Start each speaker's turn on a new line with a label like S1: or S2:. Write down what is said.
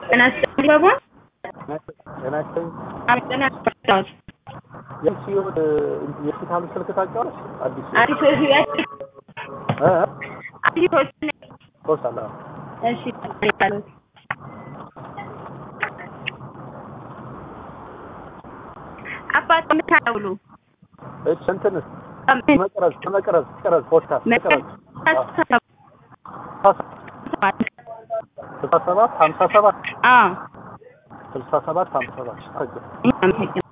S1: ጤና ይስጥልኝ ባባ።
S2: ጤና ይስጥልኝ።
S1: አቤት ጤና ይስጥልኝ።
S2: የሺ ህይወት የሆስፒታሉ ስልክ ታውቂዋለሽ? አዲስ
S1: አዲስ ህይወት
S2: እ
S1: አዲስ ህይወት
S2: ሆሳላ
S1: እሺ ያሉት አባት ምታውሉ
S2: እሺ እንትንስ መቅረዝ መቅረዝ መቅረዝ ፖድካስት መቅረዝ ስልሳ ሰባት ሀምሳ ሰባት
S1: አዎ
S2: ስልሳ ሰባት ሀምሳ ሰባት
S1: አመሰግናለሁ።